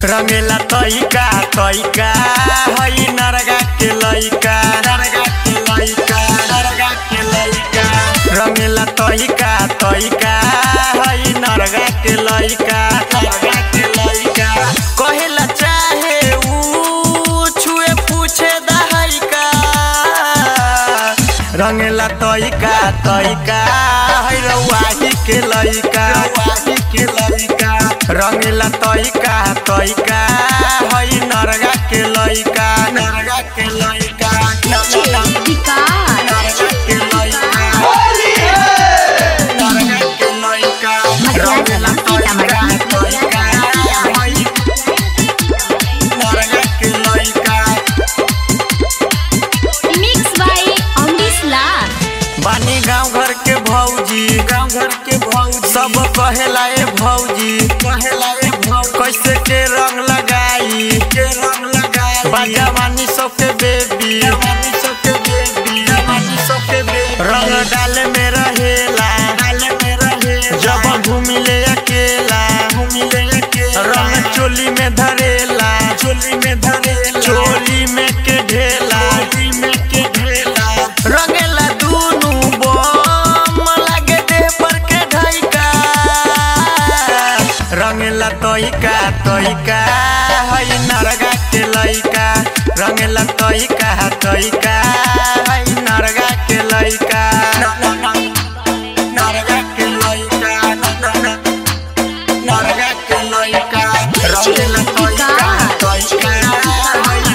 रंगेला तइका तइका हई नरगा के लइका नरगा के लइका नरगा के लइका रंगेला तइका तइका हई नरगा के लइका नरगा के लइका कहेला चाहे ऊ छुए पूछे दहइका रंगेला तइका तइका हई रउआही के लइका रउआही के लइका रंगेला तइका तइका हई नरगा के लइका नरगा के लइका विकार नरगा के लइका नरगा के लइका रंगेला तइका तइका हई नरगा के लइका मिक्स बाय अमरीश लाल बानी गांव घर के भौजी गांव घर के भौजी सब कहेला ए भौजी कहेला ए भौजी कैसे के रंग लगाई के रंग लगाई बाजवानी सब के बेबी जवानी सब के बेबी जवानी सब के बेबी रंग डाले में रहेला डाले में रहेला जब घूमी ले अकेला घूमी ले अकेला रंग चोली में धरेला चोली में धरेला चोली में के ढेला चोली में के ढेला रंगेला दुनु बम लागे देह पर के ढाइका रंगेला तइका तइका हई नरगा के लइका रंगेला तइका तइका हई नरगा के लइका नरगा के लइका नरगा के लइका रंगेला तइका तइका हई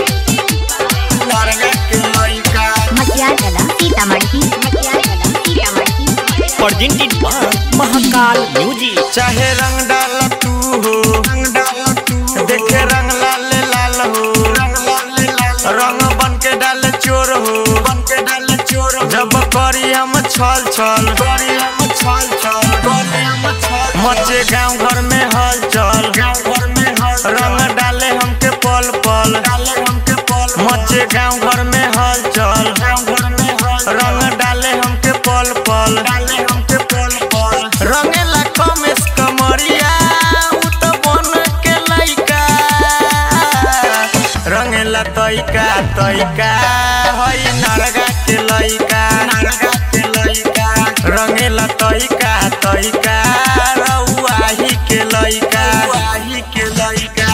नरगा के लइका Matiyagala Sitamarhi Matiyagala Sitamarhi presented by Mahakal music चाहे रंग डाल तू हो रंग डाल तू देखे रंग लाल लाल हो रंग लाल लाल रंग बन के डाल चोर हो बन के डाल चोर जब करी हम छल छल करी हम छल छल करी हम छल मचे गांव घर में हलचल गांव घर में हल रंग डाले हमके पल पल डाले हमके पल मचे गांव घर में हलचल गांव घर में हल रंग डाले हमके पल पल डाले हमके पल पल रंगेला कमेस कमरिया उ त बन के लइका रंगेला तइका तइका हई नरगा के लइका नरगा के लइका रंगेला तइका तइका रउ